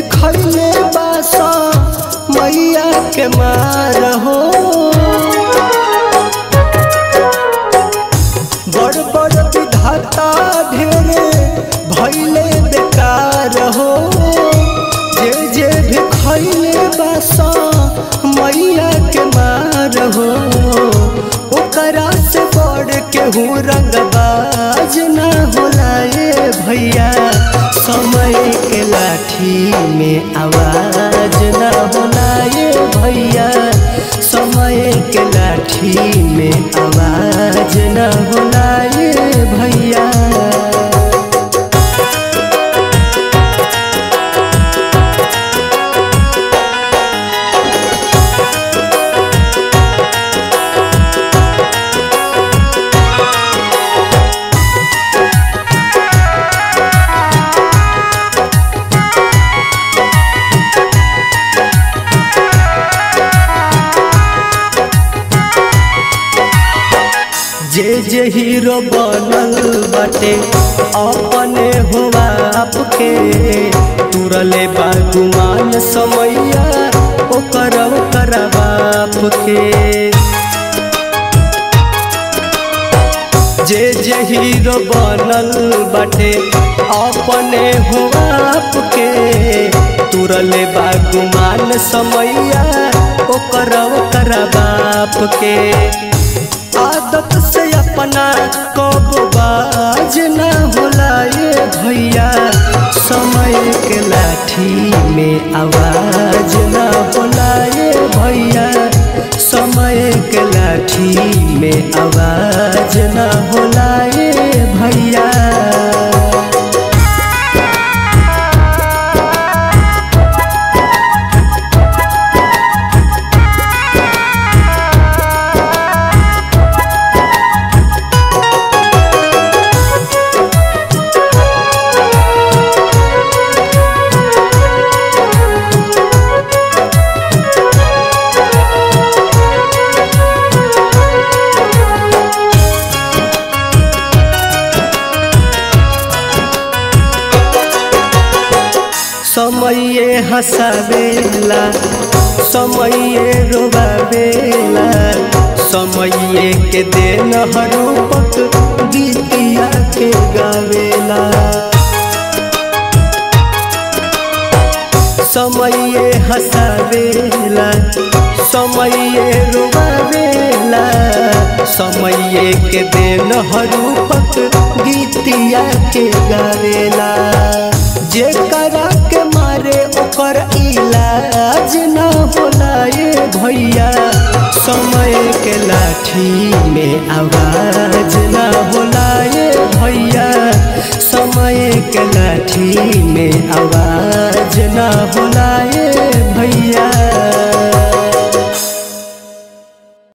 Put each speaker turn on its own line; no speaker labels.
खैले बासा मैया के मार हो बड़ बड़ विधाता ढेरे भैले बेकार हो जे जे भी खैले बासा मैया के मार हो ओकरा से बड़ केहू रंगबाज ना होला ए भैया समय के लाठी में आवाज ना होला ए भैया समय के लाठी में आवाज ना होला ए भैया जे जे हीरो बनल बाटे अपने हुआ आपके तुरले बागुमान समैया ओकर ओकर बाप के जे जे हीरो बनल बाटे अपने हो आपके तुरले बागुमान समैया ओकर ओकर बाप के आदत से अपना कब बाज न होला ये भैया समय के लाठी में आवाज न होला ये भैया समय के लाठी में आवाज न होला ये भैया समये हंसावेला समये रोवावेला समये के देन हरूपक गीतिया के गावेला समये हंसावेला समये रोवावेला समये के देन हरूपक गीतिया के गावेला जे करा के मारे ओकर इलाज न होला ये भैया समय के लाठी में आवाज न होला ये भैया समय के लाठी में आवाज न होला ये भैया